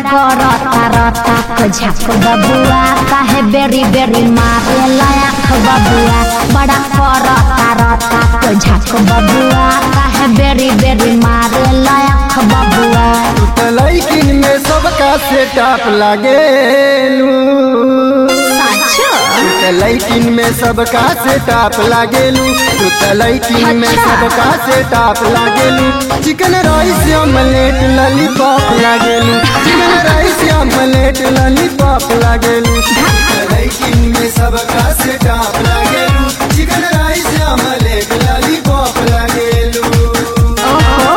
करता रता को झक बबुआ काहे बेरी बेरी मारे लायक बबुआ बड़ा करता रता को झक बबुआ काहे बेरी बेरी मारे लायक बबुआ लैकिन में सबका सेटअप लागेलू साचो लैकिन में सबका सेटअप लागेलू तू त लैकिन में अच्छा। सबका सेटअप लागेलू चिकन राइस ऑमलेट लॉलीपॉप लागेलू चिकन राइस ऑमलेट लॉलीपॉप लागेलू लैकिन में सबका सेटअप लागेलू चिकन राइस ऑमलेट लॉलीपॉप लागेलू ओहो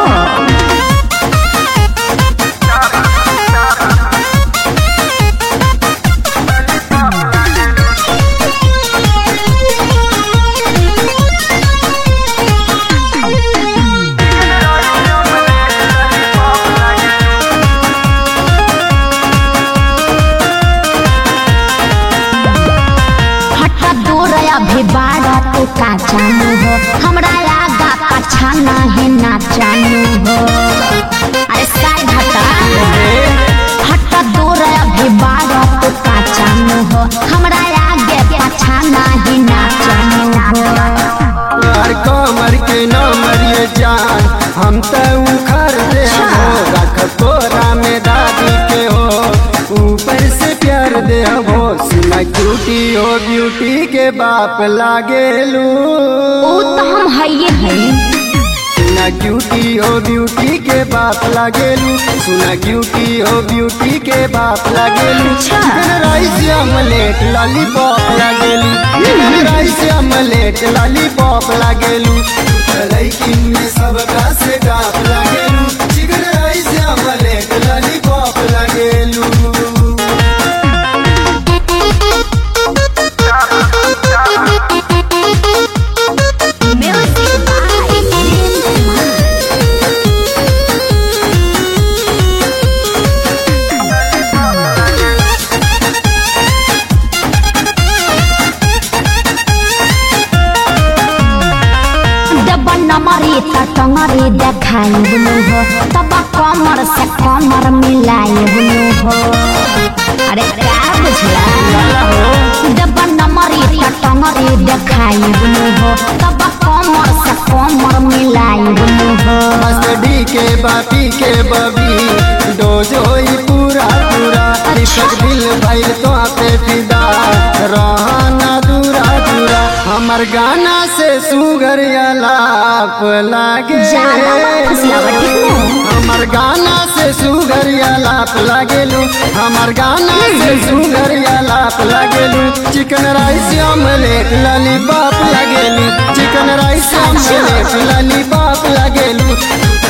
हट दूर अभी बाड़ा तू का जानू हो हमरा आगा पाछा नहीं ना जानू हो अरे साइड हटा हट दूर अभी बाड़ा तू का जानू हो हमरा आगे पाछा नहीं ना जानू हो यार कमर के न मरिए जान हम त उखर दे हो रख तोरा में दादी के हो ऊपर से प्यार दे हो सुना क्यूटी हो ब्यूटी के बाप लागेलू ओ तो हम हइये हई सुना क्यूटी हो ब्यूटी के बाप लागेलू सुना क्यूटी हो ब्यूटी के बाप लागेलू अच्छा। चिकन राइस ऑमलेट लॉलीपॉप लागेलू चिकन राइस ऑमलेट लॉलीपॉप लागेलू लैकिन में सबका से डाप लागेलू चिकन राइस ऑमलेट लॉलीपॉप लागेलू म्यूजिक बाय जब नमरी त टंगरी देखाई बुलू हो तब कमर से कमर मिलाई बुलू हो अरे क्या बुझला जब नमरी त टंगरी देखाई बुलू हो तब कमर से कमर मिलाई बुलू हो मस्ती के बापी के बबी डोज होई पूरा पूरा दीपक दिल भइल तो पे फिदा रहना दूरा दूरा हमर गाना से सुगर अलाप लागे ज्यादा मत फुसलावा, ठीक है? हमर गाना से सुगर अलाप लागेलू हमर गाना से सुगर अलाप लागेलू चिकन राइस ऑमलेट लॉलीपॉप लागेलू चिकन राइस ऑमलेट लॉलीपॉप लागेलू